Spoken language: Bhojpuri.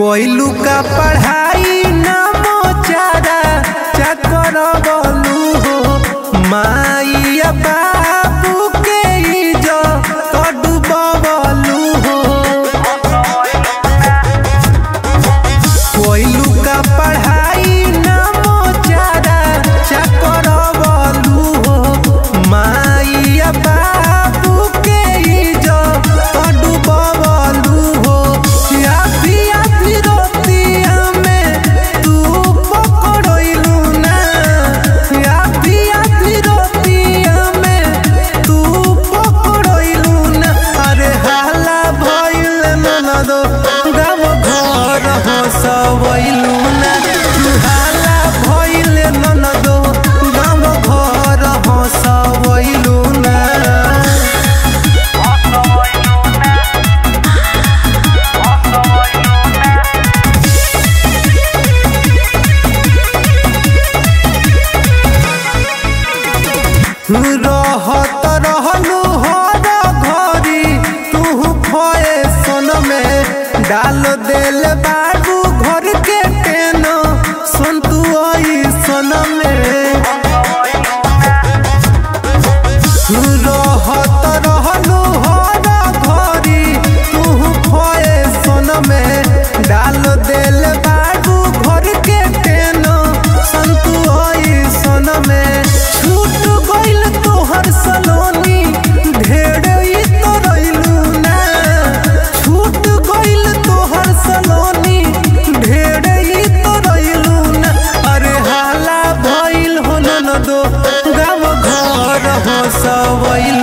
कोइलू का पढ़ाई ना मोचारा चकर बोलू हो माइया बाबू के इजो कडू बोलू हो कोइलू का पढ़ाई ना मोचारा चकर बोलू हो माइया बाबू के इजो कडू बोलू हो या पिया फिरोतिया में तू पकड़ोइलू ना या पिया फिरोतिया में तू पकड़ोइलू ना अरे हाला भइल ननदो गाम घर हसवइलू ना हाला भइल ननदो गाम घर हसवइलू ना रहत रहलू हर घरी तू फैशन में डाल देल बाबू घर के पेन सुन तू ऐसन में रहत रहलू हर घरी तू फैशन में डाल देल बाबू घर के पेन सुन तू ऐसन में छूट गइल तोहर सलोनी ढेर ई तो रइलू ना छूट गइल तोहर सलोनी ढेर ई तो रइलू ना अरे हाला भइल हो ननदो गाम घर हो सवइल